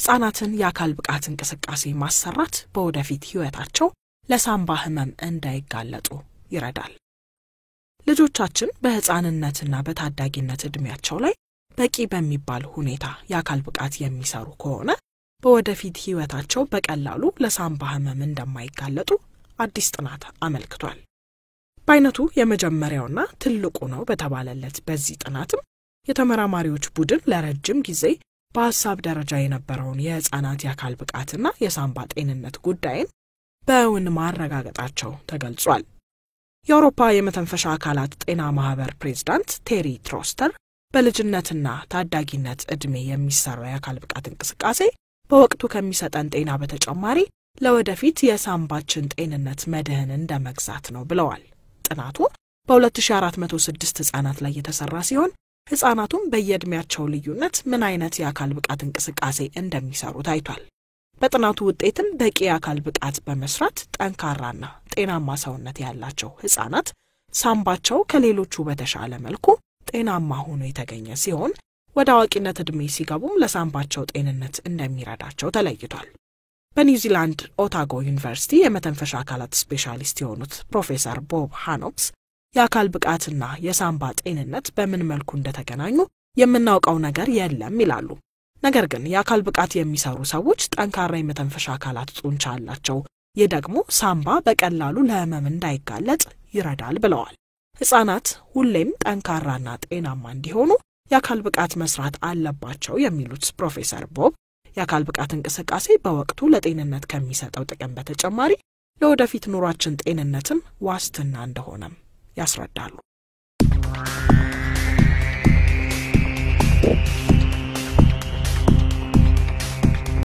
ሕፃናትን የአካል ብቃት እንቅስቃሴ ማሰራት በወደፊት ሕይወታቸው ለሳምባ ህመም እንዳይጋለጡ ይረዳል። ልጆቻችን በሕፃንነትና በታዳጊነት ዕድሜያቸው ላይ በቂ በሚባል ሁኔታ የአካል ብቃት የሚሰሩ ከሆነ በወደፊት ሕይወታቸው በቀላሉ ለሳምባ ህመም እንደማይጋለጡ አዲስ ጥናት አመልክቷል። በአይነቱ የመጀመሪያውና ትልቁ ነው በተባለለት በዚህ ጥናትም የተመራማሪዎች ቡድን ለረጅም ጊዜ በሀሳብ ደረጃ የነበረውን የሕፃናት የአካል ብቃትና የሳምባ ጤንነት ጉዳይን በእውን ማረጋገጣቸው ተገልጿል። የአውሮፓ የመተንፈሻ አካላት ጤና ማህበር ፕሬዝዳንት ቴሪ ትሮስተር በልጅነትና ታዳጊነት ዕድሜ የሚሰራው የአካል ብቃት እንቅስቃሴ በወቅቱ ከሚሰጠን ጤና በተጨማሪ ለወደፊት የሳምባችን ጤንነት መድህን እንደ መግዛት ነው ብለዋል። ጥናቱ በ2406 ሕፃናት ላይ የተሰራ ሲሆን ሕፃናቱም በየዕድሜያቸው ልዩነት ምን አይነት የአካል ብቃት እንቅስቃሴ እንደሚሰሩ ታይቷል። በጥናቱ ውጤትም በቂ የአካል ብቃት በመስራት ጠንካራና ጤናማ ሰውነት ያላቸው ሕፃናት ሳምባቸው ከሌሎቹ በተሻለ መልኩ ጤናማ ሆኖ የተገኘ ሲሆን ወደ አዋቂነት ዕድሜ ሲገቡም ለሳምባቸው ጤንነት እንደሚረዳቸው ተለይቷል። በኒውዚላንድ ኦታጎ ዩኒቨርሲቲ የመተንፈሻ አካላት ስፔሻሊስት የሆኑት ፕሮፌሰር ቦብ ሃኖክስ የአካል ብቃትና የሳምባ ጤንነት በምን መልኩ እንደተገናኙ የምናውቀው ነገር የለም ይላሉ። ነገር ግን የአካል ብቃት የሚሰሩ ሰዎች ጠንካራ የመተንፈሻ አካላት ጡንቻ አላቸው። ይህ ደግሞ ሳምባ በቀላሉ ለሕመም እንዳይጋለጥ ይረዳል ብለዋል። ሕፃናት ሁሌም ጠንካራና ጤናማ እንዲሆኑ የአካል ብቃት መስራት አለባቸው የሚሉት ፕሮፌሰር ቦብ የአካል ብቃት እንቅስቃሴ በወቅቱ ለጤንነት ከሚሰጠው ጥቅም በተጨማሪ ለወደፊት ኑሯችን ጤንነትም ዋስትና እንደሆነም ያስረዳሉ።